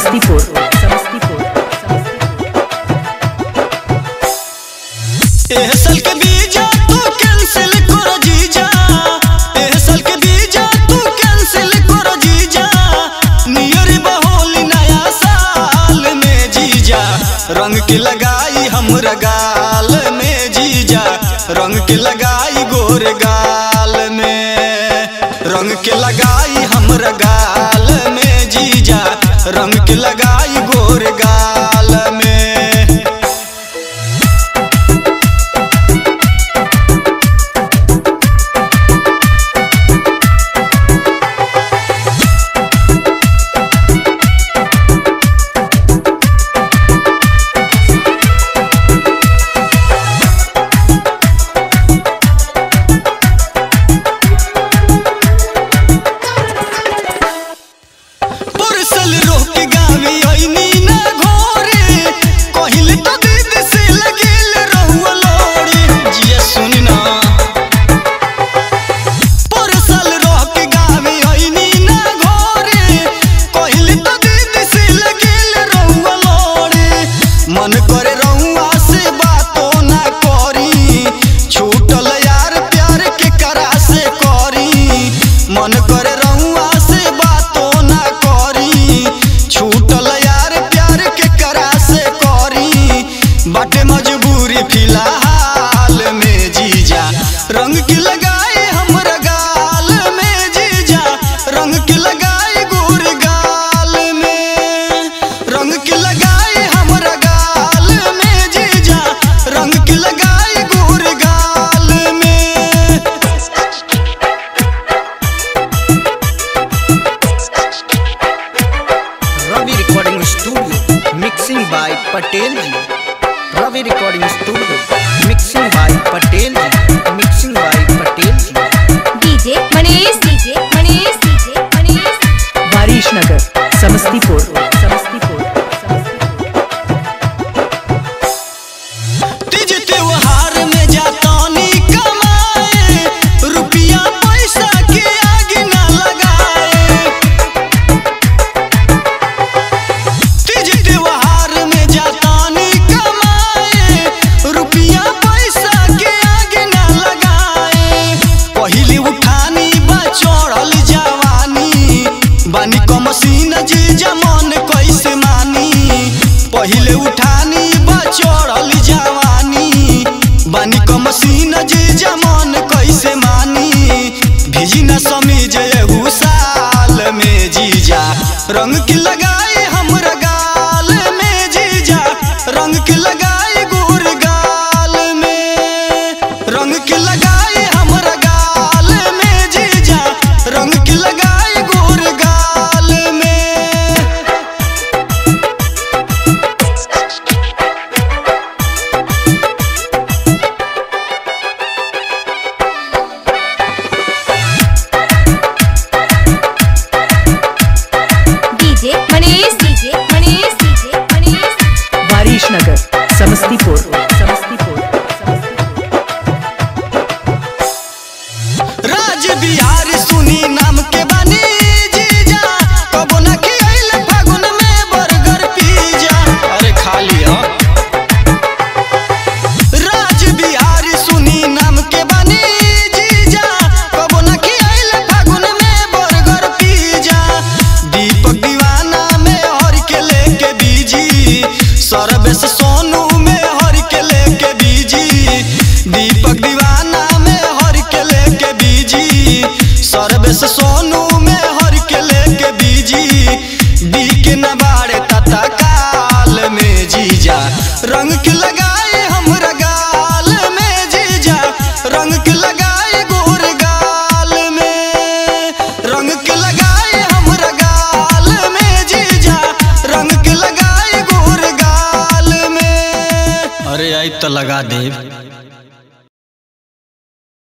समस्तीपुर समस्तीपुर एह साल के बीजा तू कैंसिल कर जीजा एह साल के बीजा तू कैंसिल कर जीजा नियर बहोली नया साल में जीजा रंग के लगाई हमरा गाल में जीजा रंग के लगाई गोर गाल में रंग के लगाई हमरा गाल में जीजा रंग के लगाई गोर गाल में परसल रोक गावी आईनी ना घोरे कहिल तो दीदी से लगेल रहुआ लोड़ी जिया सुन ना परसल रोक गावी आईनी ना घोरे कहिल तो दीदी से लगेल रहुआ लोड़ी मन करे रहुआ से बातो ना करी छूटल यार प्यार के करा से करी मन करे रहुआ से बातो ना करी छूटल यार प्यार के करा से करी बाटे मजबूरी फिलहाल में जीजा रंग के लगाए हमरा गाल में जीजा रंग के लगाए गोर गाल में रंग के लगाए हमरा गाल में जीजा रंग के लगाए गोर गाल में Ravi recording studio mixing by Patel ji Ravi recording studio mixing by Patel ji mixing by Patel ji DJ Manish DJ Manish DJ Manish Waris Nagar Samastipur Samastipur Teej त्योहार में जातानी कमाए रुपया पैसा के आगे ना लगाए तीज त्योहार में जातानी कमाए रुपया पैसा के आगे ना लगाए पहिले उठानी बा चढ़ल जवानी बानी क मसीन जी जमन कैसे मानी पहिले उठानी बा चढ़ल जवानी बानी क मसीन जी जमन कैसे मानी भिजी न समीज एहू साल में जीजा रंग के लगाए हमरा गाल में जीजा रंग के लगाए गोर गाल में रंग के लगाए हमरा गाल में जीजा रंग के लगाए गोर गाल में DJ Manish DJ Manish DJ Manish Waris Nagar Samastipur Samastipur राज बिहार सुनी नाम के बानी जीजा कबो न खियाइल फागुन में बर्गर पिज्जा अरे खा लिया राज बिहार सुनी नाम के बानी जीजा कबो न खियाइल फागुन में बर्गर पिज्जा दीपक दीवाना में हर के लेके बीजी सरबेस सोनू में हर के लेके बीजी दीपक दीवाना में हर के लेके बीजी सरबेस सोनू में हर के लेके बीजी डी के नबाड़े तता काल में जीजा रंग के लगाए हमरा गाल में जीजा रंग के लगाए गोर गाल में रंग के लगाए हमरा गाल में जीजा रंग के लगाए गोर गाल में अरे आई तो लगा देव